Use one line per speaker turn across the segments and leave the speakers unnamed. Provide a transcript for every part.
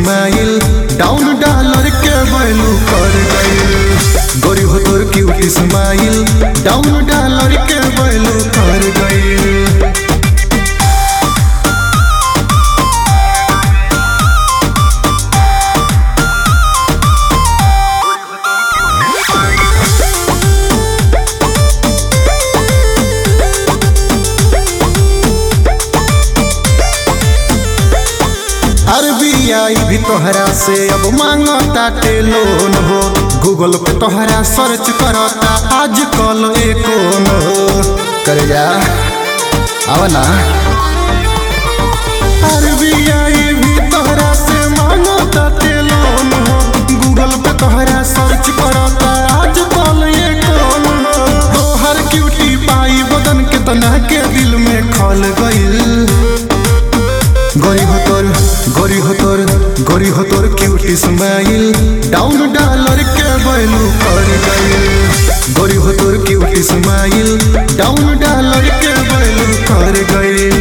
smile down dollar के value कर गइल गोरी हो तोर क्यूट स्माइल डाउन डॉलर के वैल्यू कर गइल आरबीआई भी तोहरा से अब मांगता लोन हो गूगल पे तोहरा सर्च करता आज कल कौन हो कर जा आव ना आरबीआई भी तोहरा से मांगता लोन हो गूगल पे तोहरा सर्च करता आज कल कौन हो तोहर क्यूटी पाई बदन के तना के दिल में खल गइल गोरी हो तोर गोरी हो तोर गोरी हो तोर क्यूट स्माइल डाउन डॉलर के वैल्यू कर गइल गोरी हो तोर क्यूट स्माइल डाउन डॉलर के वैल्यू कर गइल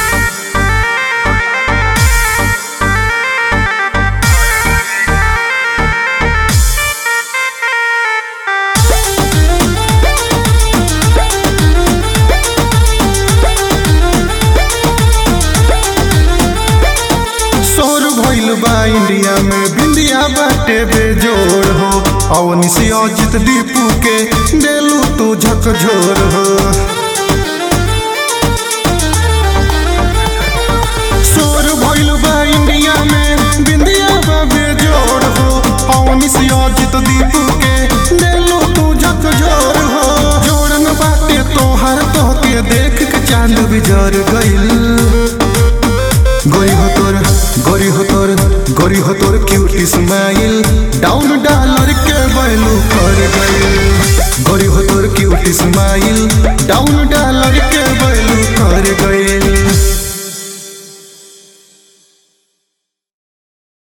शोर भइल बा इंडिया में बिंदिया बाटे बेजोड़ हो अवनी से अजित दीपू के देलू तू झकझोर हो शोर भइल बा इंडिया में बिंदिया बा बेजोड़ हो अवनी से अजित दीपू के देलू तू झकझोर हो जोड़न बाटे तोहर तोहके देख के चांद बिजर गइल